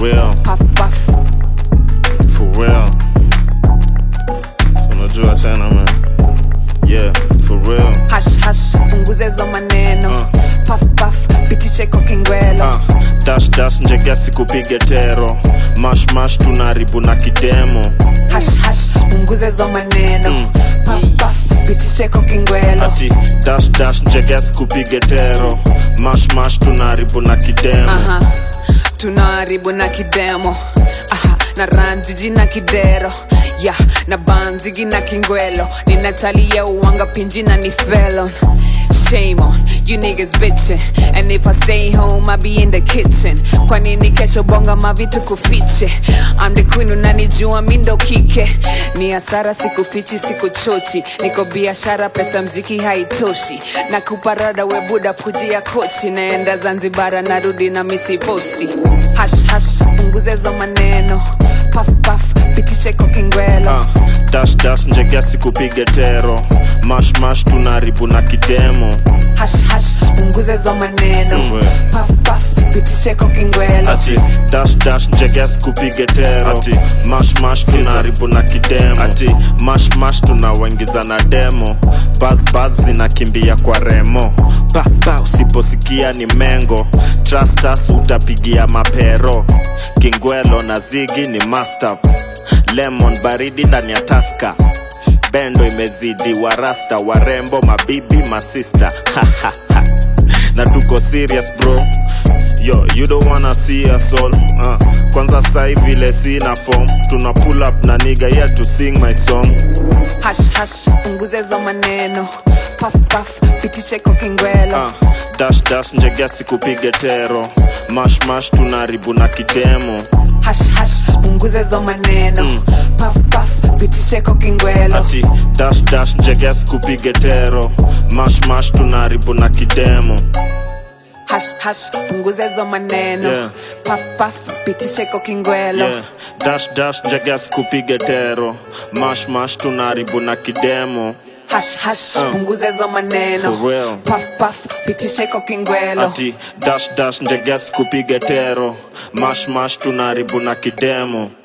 real, puff puff for real. So unajua tena man. Yeah, for real. hash hash punguzezo maneno Uh. puff puff pitishe kokingwelo Ah, dash dash njegesi kupige tero mash mash tunaribu na kidemo hash hash punguzezo maneno puff puff pitishe kokingwelo ati dash dash njegesi kupige tero mash mash tunaribu na kidemo Aha, tunaharibu na kidemo Aha, na ranjiji na kidero ya na banzigi na kingwelo ninachalia uwanga pinji na ni felon Shame on you niggas bitching And if I stay home I be in the kitchen Kwa nini kesho bonga mavitu kufiche I'm the queen unanijua mindo kike Ni hasara sikufichi sikuchochi Niko biashara pesa mziki haitoshi Na kuparada webuda kujia kochi Naenda Zanzibara narudi na misi posti Hash hash punguzezo maneno Puff puff pitishe kokingwelo Ah, dash dash njegesi kupige tero mash mash tunaribu na kidemo Hash hash punguzezo maneno Mm. Puff puff pitishe kokingwelo ati dash dash njegesi kupige tero ati mash mash tunaribu na kidemo ati mash mash tunawaingiza na demo bas bas zinakimbia kwa remo papa usiposikia ni mengo trustas utapigia mapero kingwelo na zigi ni mastav lemon baridi ndani ya taska bendo imezidi warasta warembo mabibi masista na tuko serious bro yo you don't wanna see us all uh, kwanza sai vile sina form tuna pull up na niga yeah to sing my song hash hash punguzezo maneno puff puff pitishe kokingwelo uh, dash dash njegesi kupige tero mash mash tunaribu na kidemo hash hash punguzezo maneno puff puff pitishe kokingwelo ati dash dash njegesi kupige tero mash mash tunaribu na kidemo hash hash punguzezo maneno Yeah. puff puff pitishe kokingwelo yeah. dash dash njegesi kupige tero mash mash tunaribu na kidemo hash hash punguzezo maneno For real. puff puff pitishe kokingwelo ati dash dash njegesi kupige tero mash mash tunaribu na kidemo